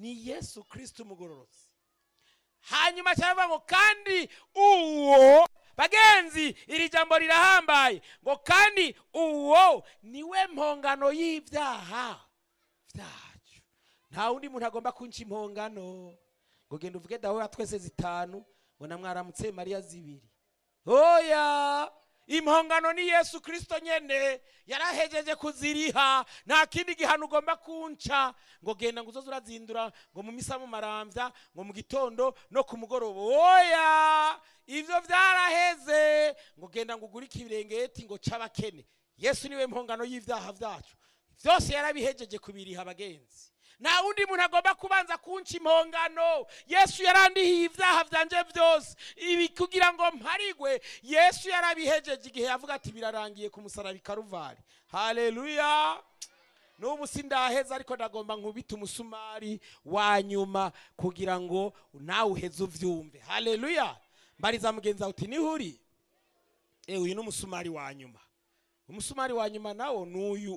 ni yesu kirisito umugororotsi hanyuma cyaravuga ngo kandi uwo bagenzi iri jambo rirahambaye ngo kandi uwo niwe mpongano y'ibyaha byacu nta wundi muntu agomba kunca impongano ngo genda uvuge dawe twese zitanu ngo namwaramutse mariya zibiri oya impongano ni yesu kirisito nyene yarahejeje kuziriha nta kindi gihano ugomba kunca ngo genda ngo uzoze urazindura ngo mu misa mu marambya ngo mu gitondo no ku mugoroba oya ivyo vyaraheze ngo genda ngo ugure ikirengeti ngo c'abakene yesu niwe mpongano y'ivyaha vyacu vyose yarabihejeje kubiriha abagenzi nta wundi muntu agomba kubanza kunca impongano yesu yarandihiye ibyaha byanje byose ibi kugira ngo mparigwe yesu yarabihejeje igihe yavuga ati birarangiye ku musaraba i karuvari haleluya n'ubu sindaheza ariko ndagomba nkubita umusumari wa nyuma kugira ngo nawe uheze uvyumve haleluya mbariza mugenzi wawe uti niho uri ewe uyu ni umusumari wa nyuma umusumari wa nyuma nawo n'uyu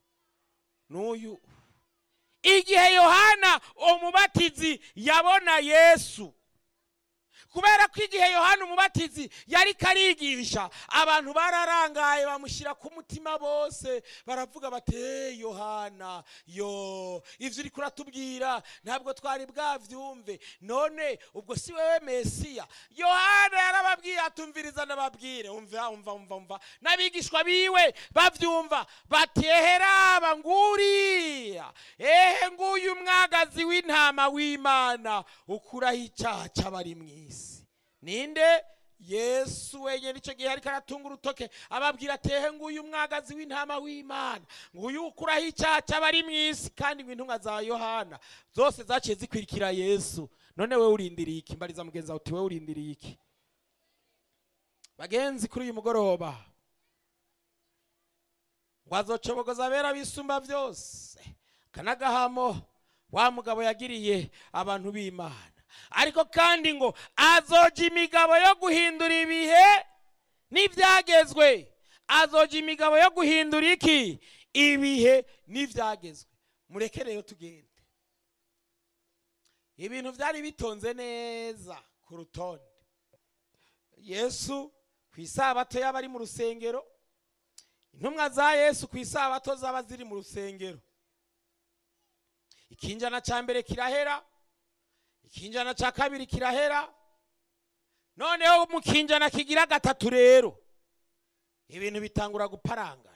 n'uyu igihe yohana umubatizi yabona yesu kubera ko igihe yohana umubatizi yari karigisha abantu bararangaye bamushyira ku mutima bose baravuga bati hey yohana yo ibyo uri kuratubwira ntabwo twari bwabyumve none ubwo si wowe mesiya yohana yarababwiye atumviriza n'ababwire umva umva umva umva n'abigishwa biwe babyumva bati eheraba nguriya ehe nguyu mwagazi w'intama w'imana ukuraho icyaha cy'abari mu isi ninde yesu wenyine icyo gihe ariko aratunga urutoke ababwira atehe nguyu mwagazi w'intama w'imana nguyu ukuraho icyaha cy'abari mu isi kandi ngo intumwa za yohana zose zaciye zikwirikira yesu none we urindiriye iki mbariza mugenzi wawe uti we urindiriye iki bagenzi kuri uyu mugoroba ngo azocobogoza abera bisumba byose kanagahamo wa mugabo yagiriye abantu b'imana ariko kandi ngo azoja imigabo yo guhindura ibihe n'ibyagezwe azoja imigabo yo guhindura iki ibihe n'ibyagezwe mureke rero tugende ibintu byari bitonze neza ku rutonde yesu ku isabato yaba ari mu rusengero intumwa za yesu ku isabato zaba ziri mu rusengero ikinjana cya mbere kirahera ikinjana cya kabiri kirahera noneho mu kinjana kigira gatatu rero ibintu bitangura guparangana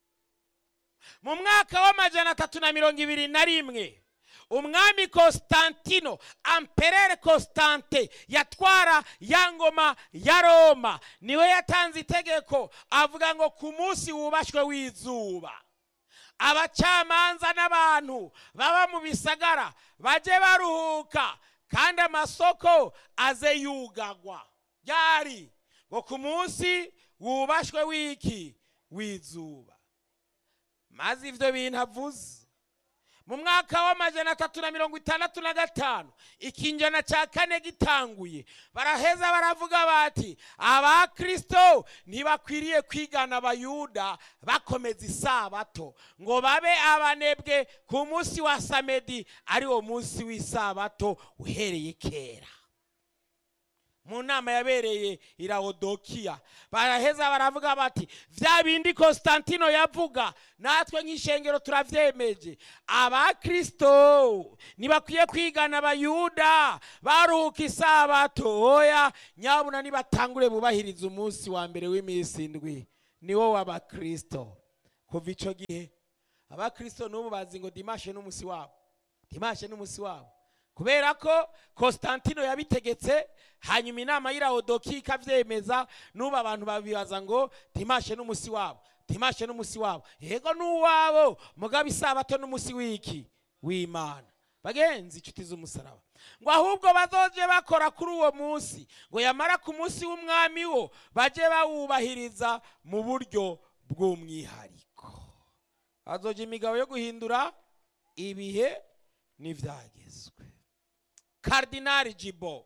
mu mwaka w'amajana atatu na mirongo ibiri na rimwe umwami constantino amperere constante yatwara ya ngoma ya roma niwe yatanze itegeko avuga ngo ku munsi wubashywe w'izuba abacamanza n'abantu baba mu bisagara bajye baruhuka kandi amasoko aze yugagwa byari ngo ku munsi wubashywe w'iki w'izuba maze ibyo bintu avuze mu mwaka w'amajana atatu na mirongo itandatu na gatanu ikinjana cya kane gitanguye baraheza baravuga bati abakristo ntibakwiriye kwigana abayuda bakomeza isabato ngo babe abanebwe ku munsi wa samedi ari wo munsi w'isabato uhereye kera mu nama yabereye irawodokiya baraheza baravuga bati bya bindi constantino yavuga natwe nk'ishengero turabyemeje abakristo ntibakwiye kwigana abayuda baruhuka isabato oya nyabuna nibatangure bubahiriza umunsi wa mbere w'iminsi indwi niwo w'abakristo kuva icyo gihe abakristo n'ubu bazi ngo dimashe n'umunsi wabo dimashe n'umunsi wabo kubera ko constantino yabitegetse hanyuma inama y'irawodoki ikabyemeza n'ubu abantu babibaza ngo timashe n'umunsi wabo timashe n'umunsi wabo yego n'uwabo mugabo isabato n'umunsi w'iki w'imana bagenzi inshuti z'umusaraba ngo ahubwo bazoje bakora kuri uwo munsi ngo yamara ku munsi w'umwami wo bajye bawubahiriza mu buryo bw'umwihariko hazoje imigabo yo guhindura ibihe n'ibyagezwe karidinari jibo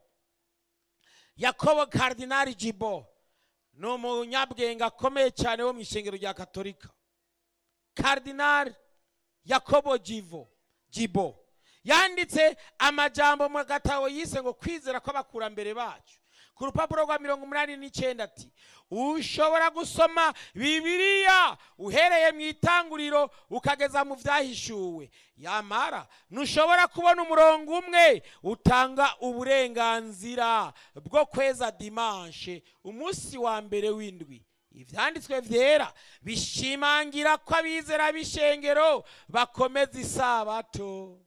yakobo karidinari jibo ni umunyabwenge akomeye cyane wo mu ishengero rya katolika karidinari yakobo jivo jibo yanditse amajambo mu gatabo yise ngo kwizera kw'abakurambere bacu ku rupapuro rwa mirongo umunani n'icyenda ati ushobora gusoma bibiliya uhereye mu itanguriro ukageza mu byahishuwe yamara ntushobora kubona umurongo umwe utanga uburenganzira bwo kweza dimanshe umunsi wa mbere w'indwi ibyanditswe byera bishimangira ko abizera b'ishengero bakomeza isabato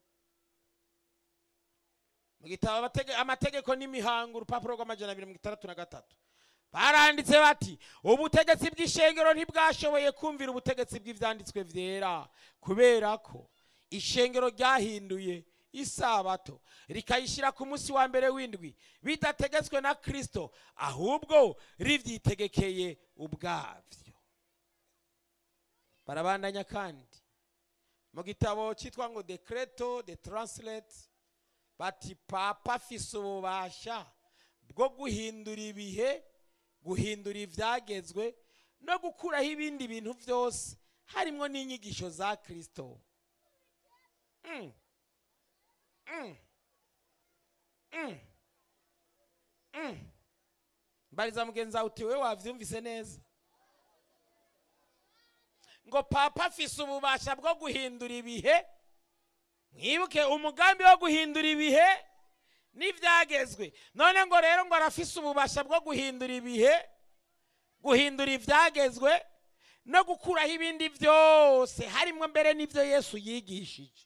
mu gitabo amatege- amategeko n'imihango urupapuro rw'amajana abiri mirongo itandatu na gatatu baranditse bati ubutegetsi bw'ishengero ntibwashoboye kumvira ubutegetsi bw'ibyanditswe byera kubera ko ishengero ryahinduye isabato rikayishyira ku munsi wa mbere w'indwi bidategetswe na kirisito ahubwo ribyitegekeye ubwabyo barabandanya kandi mu gitabo cyitwa ngo decreto de translate bati papa afise ububasha bwo guhindura ibihe guhindura ibyagezwe no gukuraho ibindi bintu byose harimo n'inyigisho za kirisito Mm. Mm. Mm. Mm. mbariza mugenzi wawe uti wowe wabyumvise neza ngo papa afise ububasha bwo guhindura ibihe mwibuke umugambi wo guhindura ibihe n'ibyagezwe none ngo rero ngo arafise ububasha bwo guhindura ibihe guhindura ibyagezwe no gukuraho ibindi byose harimo mbere n'ibyo yesu yigishije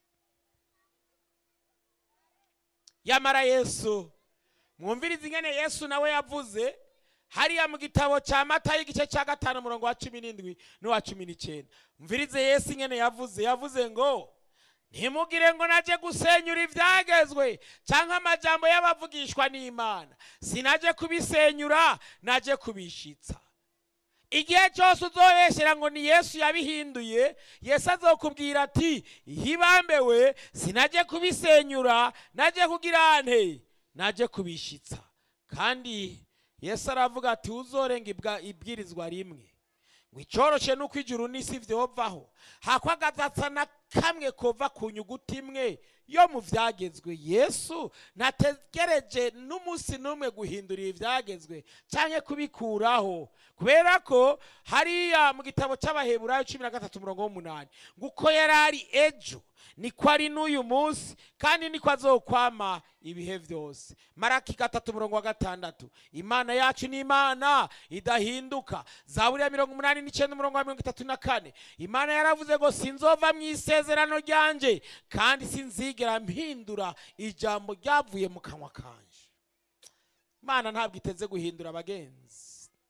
yamara yesu mwumvirize ingene yesu nawe yavuze hariya mu gitabo cya mata y'igice cya gatanu umurongo wa cumi n'indwi n'uwa cumi n'icyenda mvirize yesu ingene yavuze yavuze ngo ntimugire ngo najye gusenyura ibyagezwe cyangwa amajambo y'abavugishwa n'imana sinaje kubisenyura najye kubishitsa igihe cyose uzobeshyira ngo ni yesu yabihinduye yesu azokubwira ati hibambewe sinajye kubisenyura najye kugira nte najye kubishitsa kandi yesu aravuga ati uzorenga ibwa- ibwirizwa rimwe ngo icyoroshe nuko ijuru n'isi byovaho hakwagadatsa na kamwe kova ku nyuguti imwe yo mu byagezwe yesu ntategereje n'umunsi n'umwe guhindura ibyagezwe cyangwa kubikuraho kubera ko hariya mu gitabo cy'abaheburayo cumi na gatatu umurongo w'umunani ngo uko yari ari ejo niko ari n'uyu munsi kandi niko azokwama ibihe byose maraki gatatu umurongo wa gatandatu imana yacu ni imana idahinduka zaburi ya mirongo umunani n'icyenda umurongo wa mirongo itatu na kane imana yaravuze ngo sinzova mu isezerano ryanjye kandi sinzigera mpindura ijambo ryavuye mu kanwa kanje imana ntabwo iteze guhindura abagenzi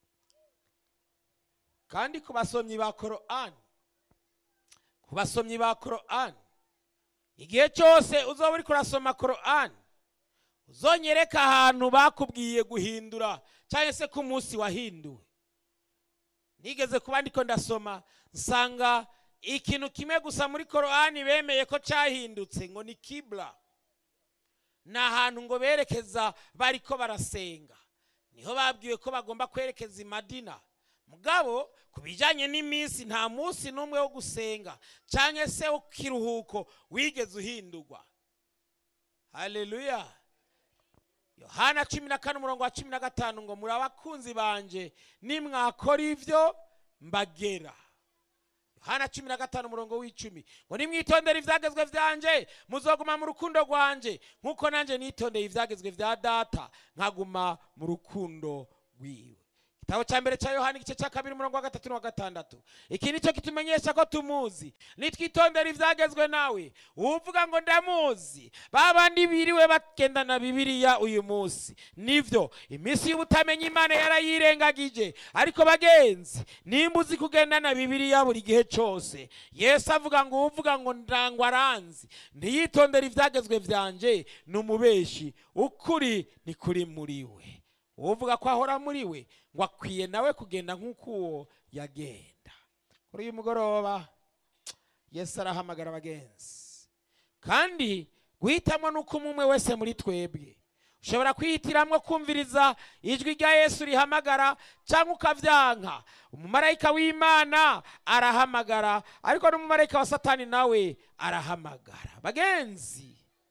kandi ku basomyi ba korani ku basomyi ba korani igihe cyose uzaba uri kurasoma korani uzonyereka ahantu bakubwiye guhindura cyangwa se ko umunsi wahinduwe nigeze kuba ndiko ndasoma nsanga ikintu kimwe gusa muri korani bemeye ko cyahindutse ngo ni kibura ni ahantu ngo berekeza bariko barasenga niho babwiwe ko bagomba kwerekeza i madina mugabo ku bijyanye n'iminsi nta munsi n'umwe wo gusenga cyangwa se wo kiruhuko wigeze uhindurwa haleluya yohana cumi na kane umurongo wa cumi na gatanu ngo muri abakunzi banje nimwakora ibyo mbagera yohana cumi na gatanu umurongo w'icumi ngo nimwitondere ibyagezwe byanjye muzoguma mu rukundo rwanjye nk'uko nanjye nitondeye ibyagezwe bya data nkaguma mu rukundo rwiwe igitabo cya mbere cya yohani igice cya kabiri umurongo wa gatatu n'uwa gatandatu iki ni cyo kitumenyesha ko tumuzi nitwitondera ibyagezwe nawe uvuga ngo ndamuzi ba bandi biriwe bagendana bibiliya uyu munsi nibyo iminsi y'ubutamenya imana yarayirengagije ariko bagenzi nimba uzi kugendana bibiliya buri gihe cyose yesu avuga ngo uvuga ngo ndangwa aranzi ntiyitondere ibyagezwe byanjye ni umubeshi ukuri ni kuri muri we uvuga ko ahora muri we ngo akwiye nawe kugenda nk'uko uwo yagenda kuri uyu mugoroba yesu arahamagara abagenzi kandi guhitamo ni uko umwe wese muri twebwe ushobora kwihitiramo kumviriza ijwi rya yesu rihamagara cyangwa ukabyanka umumarayika w'imana arahamagara ariko n'umumarayika wa satani nawe arahamagara bagenzi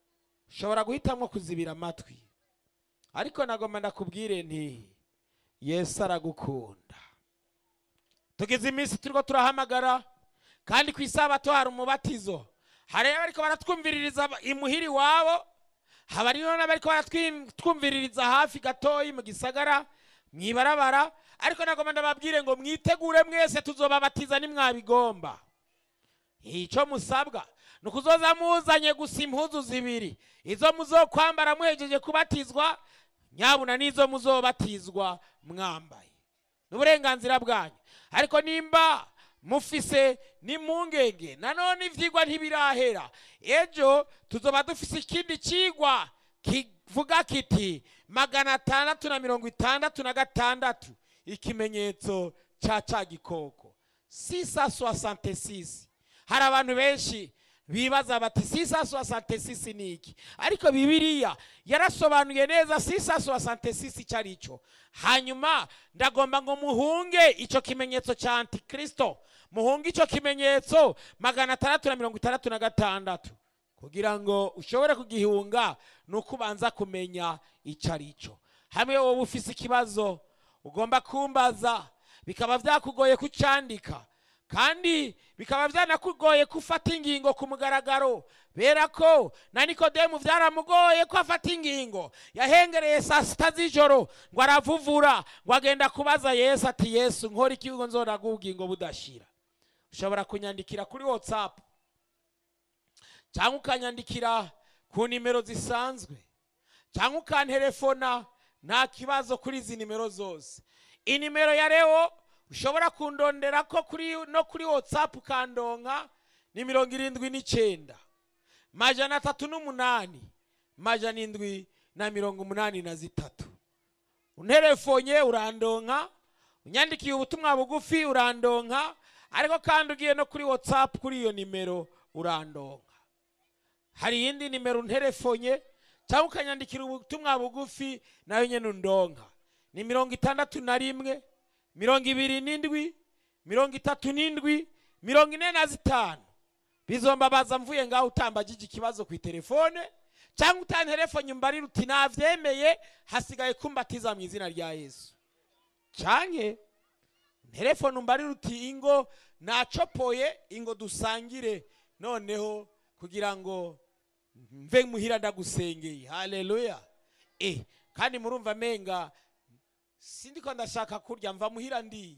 ushobora guhitamo kuzibira amatwi ariko nagomba ndakubwire nti yesu aragukunda tugize iminsi turiko turahamagara kandi ku isabato hari umubatizo hari abariko baratwumviririza imuhiri iwabo haba hariho n'abariko baratwumviririza hafi gatoyi mu gisagara mwibarabara ariko nagomba ndababwire ngo mwitegure mwese tuzobabatiza nimwabigomba icyo musabwa ni ukuzoza muzanye gusa impuzu zibiri izo muzokwambara muhejeje kubatizwa nyabuna n'izo muzobatizwa mwambaye ni uburenganzira bwanyu ariko nimba mufise n'impungenge nanone ivyigwa ntibirahera ejo tuzoba dufise ikindi cigwa kivuga kiti magana atandatu na mirongo itandatu na gatandatu ikimenyetso ca ca gikoko sisa soixante six hari abantu benshi bibaza bati sisa soixante six ni iki ariko bibiliya yarasobanuye neza sisa soixante six icyo ari cyo hanyuma ndagomba ngo muhunge icyo kimenyetso cya antikristo muhunge icyo kimenyetso magana atandatu na mirongo itandatu na gatandatu kugira ngo ushobore kugihunga ni uko ubanza kumenya icyo ari cyo hamwe wowe ufise ikibazo ugomba kumbaza bikaba byakugoye kucyandika kandi bikaba byanakugoye gufata ingingo ku mugaragaro bera ko na nikodemu byaramugoye ko afata ingingo yahengereye saa sita z'ijoro ngo aravuvura ngo agenda kubaza yesu ati yesu nkora ikigo nzora bw'ubugingo budashira ushobora kunyandikira kuri watsapu cyangwa ukanyandikira ku nimero zisanzwe cyangwa ukanterefona nta kibazo kuri izi nimero zose inimero ya rewo ushobora kundondera ko kuri no kuri watsapu ukandonka ni mirongo irindwi n'icyenda majana atatu n'umunani majana indwi na mirongo umunani na zitatu unterefonye urandonka unyandikiye ubutumwa bugufi urandonka ariko kandi ugiye no kuri watsapu kuri iyo nimero urandonka hari iyindi nimero unterefonye cyangwa ukanyandikira ubutumwa bugufi nayo nyine undonka ni mirongo itandatu na rimwe mirongo ibiri n'indwi mirongo itatu n'indwi mirongo ine na zitanu bizombabaza mvuye ngaho utambagije ikibazo ku itelefone cyangwa utanterefone umbarira uti nabyemeye hasigaye kumbatiza mu izina rya yesu cyangwa telefone umbarira uti ingo nacopoye ingo dusangire noneho kugira ngo mve muhira ndagusengeye haleluya eh kandi murumva amenga sindiko ndashaka kurya mva muhira ndiye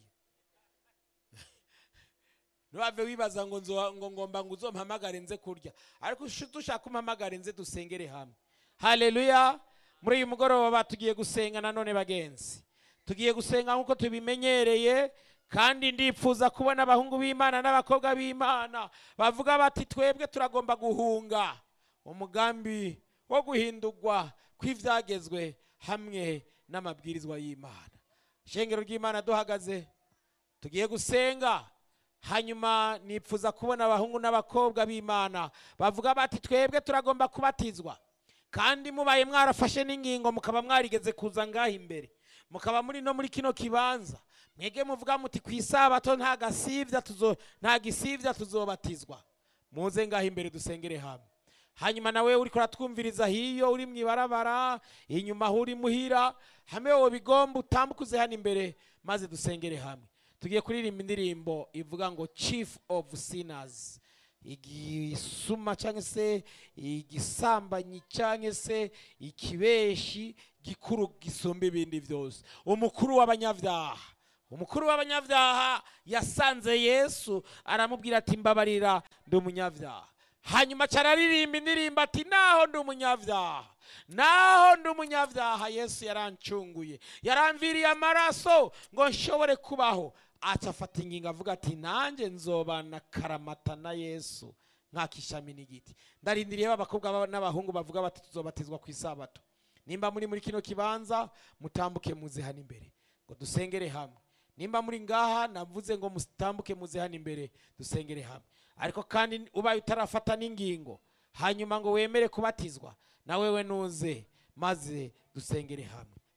ntibave wibaza ngo ngo ngomba ngo uzompamagare nze kurya ariko dushaka umpamagare nze dusengere hamwe haleluya muri uyu mugoroba tugiye gusenga nanone bagenzi tugiye gusenga nk'uko tubimenyereye kandi ndipfuza kubona abahungu b'imana n'abakobwa b'imana bavuga bati twebwe turagomba guhunga umugambi wo guhindurwa kw'ibyagezwe hamwe n'amabwirizwa y'imana ishengero ry'imana duhagaze tugiye gusenga hanyuma nipfuza kubona abahungu n'abakobwa b'imana bavuga bati twebwe turagomba kubatizwa kandi mubaye mwarafashe n'ingingo mukaba mwarigeze kuza ngaho imbere mukaba muri no muri kino kibanza mwege muvuga muti ku isabato nta gasibya tuzo nta gisibya tuzobatizwa muze ngaho imbere dusengere hamwe hanyuma nawe uri kuratwumviriza hiyo uri mu ibarabara inyuma aho uri muhira hamwe wowe bigomba utambuke uze hano imbere maze dusengere hamwe tugiye kuririmba indirimbo ivuga ngo chief of sinners igisuma cyangwa se igisambanyi cyangwa se ikibeshi gikuru gisumba ibindi byose umukuru w'abanyabyaha umukuru w'abanyabyaha yasanze yesu aramubwira ati mbabarira ndi umunyabyaha hanyuma cyararirimba indirimbo ati naho ndi umunyabyaha naho ndi umunyabyaha yesu yarancunguye yaramviriye amaraso ngo nshobore kubaho aca afata ingingo avuga ati nanjye nzobana karamata na yesu nk'akishami n'igiti ndarindiriye abakobwa n'abahungu bavuga bati tuzobatizwa ku isabato nimba muri muri kino kibanza mutambuke muze hano imbere ngo dusengere hamwe nimba muri ngaha navuze ngo mutambuke muze hano imbere dusengere hamwe ariko kandi ubaye utarafata n'ingingo hanyuma ngo wemere kubatizwa na wewe nuze maze dusengere hamwe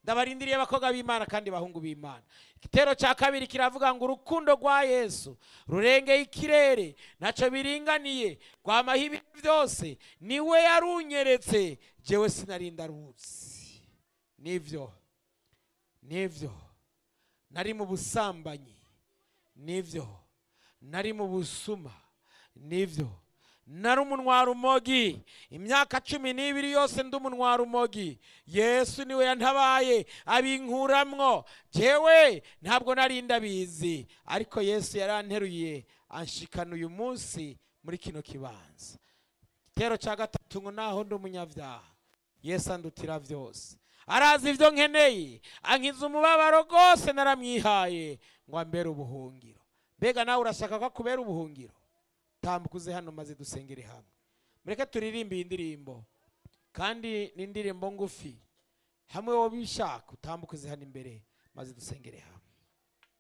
ndabarindiriye abakobwa b'imana kandi bahungu b'imana igitero cya kabiri kiravuga ngo urukundo rwa yesu rurengeye ikirere ntacyo biringaniye rwamaho ibintu byose niwe yarunyeretse jewe sinarinda ruzi nibyo nibyo nari mu busambanyi nibyo nari mu busuma nibyo nari umunwarumogi imyaka cumi n'ibiri yose ndi umunwarumogi yesu niwe yantabaye abinkuramwo jewe ntabwo nari ndabizi ariko yesu yaranteruye anshikana uyu munsi muri kino kibanza igitero cya gatatu ngo naho ndi umunyabyaha yesu andutira byose arazi ibyo nkeneye ankiza umubabaro rwose naramwihaye ngo ambere ubuhungiro mbega nawe urashaka ko akubera ubuhungiro tambuka uze hano maze dusengere hamwe mureke turirimbe iyi ndirimbo kandi ni indirimbo ngufi hamwe wowe ubishaka utambuka uze hano imbere maze dusengere hamwe